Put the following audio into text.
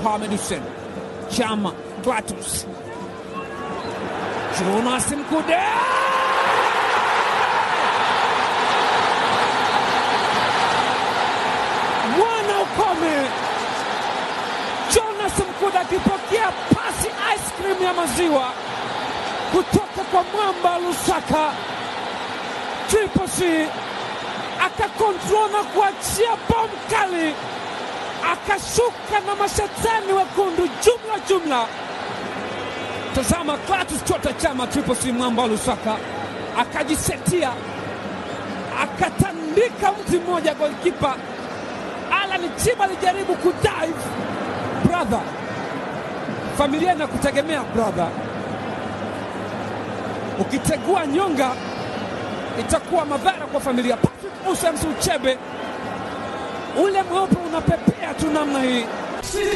Mohamed Hussein Chama Klatus Jonas Mkude mwana ukome Jonas Mkude akipokea pasi ice cream ya maziwa kutoka kwa mwamba Lusaka Triple C akakontrol na kuachia bomu kali, akashuka na mashetani wekundu jumla jumla. Tazama Clatous Chota Chama Triple C mwamba Lusaka akajisetia, akatandika mti mmoja golkipa Alan Chiba alijaribu kudive. Brother, familia inakutegemea brother, ukitegua nyonga itakuwa madhara kwa familia. Patrick Musa Msuchebe, ule mweupe unapepea tu namna hii.